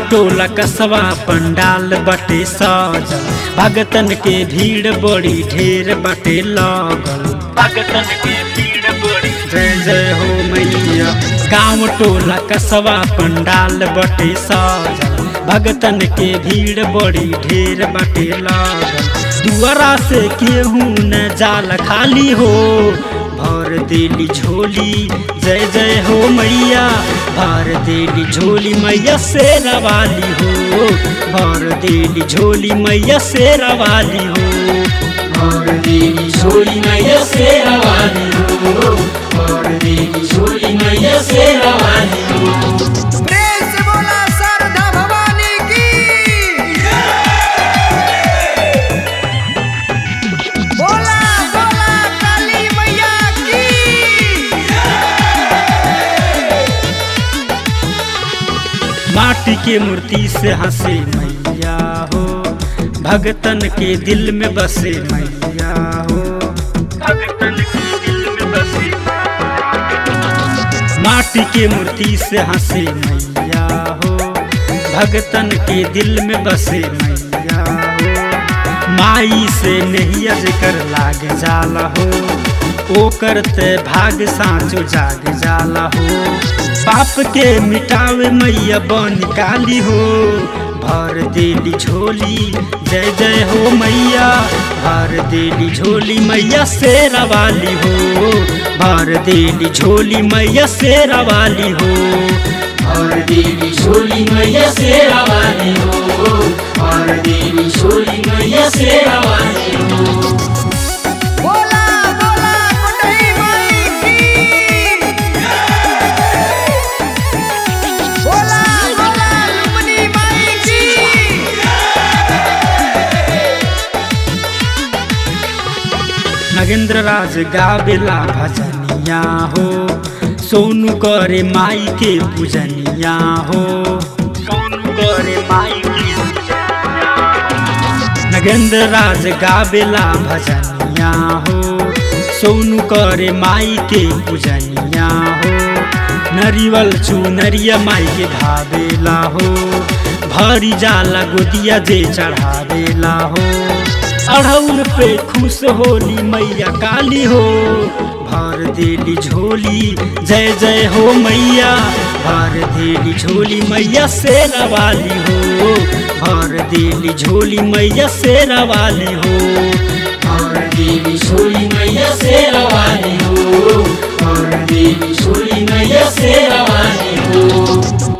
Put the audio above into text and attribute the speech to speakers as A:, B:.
A: टोला कसवा पंडाल बटे सजल भगतन के भीड़ बड़ी ढेर बटे लगल भगतन के भीड़ बड़ी जय जय हो मैया गाँव टोला कसवा पंडाल बटे सजल भगतन के भीड़ बड़ी ढेर बटे लागल दुआरा से केहू न जाल खाली हो भर देली झोली जय जय हो मैया भर देली झोली मैया शेरा वाली हो भर देली झोली मैया शेरा वाली हो भर देली झोली मैया शेरा वाली हो भर देली झोली मैया शेरा वाली हो
B: प्रेम से बोला शारदा भवानी की बोला बोला काली मैया की
A: माटी के मूर्ति से हंसे मैया हो भगतन के दिल में बसे मैया हो भगतन के दिल में बसे माटी के मूर्ति से हंसे मैया हो भगतन के दिल में बसे मैया हो माई से नहीं कर लाग जाला हो ओ करते भाग साँचो जाग जाला हो पाप के मिटावे मैया बन काली हो भर देली झोली जय जय हो मैया भर देली झोली मैया शेरा वाली हो भर देली झोली मैया शेरा वाली हो भर देली झोली मैया शेरा वाली हो भर देली झोली मैया शेरा वाली हो
B: बोला बोला कुटही माई की बोला बोला लुमनी माई की
A: नगेंद्र राज गावेला भजनिया हो सोनू करे माई के पूजनिया हो सोनू करे माई के पूजनिया हो। नगेंद्र राज गावेला भजनिया हो सोनू करे माई के पूजनिया हो नरिवल चुनरिया माई के भावेला हो भरी जाला गोदिया जे चढ़ावेला हो अढ़ौल पे खुश होली मैया काली हो भर देली झोली जय जय हो मैया भर देली झोली मैया शेरा वाली हो भर देली झोली मैया शेरा वाली हो भर देली झोली मैया शेरा वाली हो भर देली झोली मैया शेरा वाली हो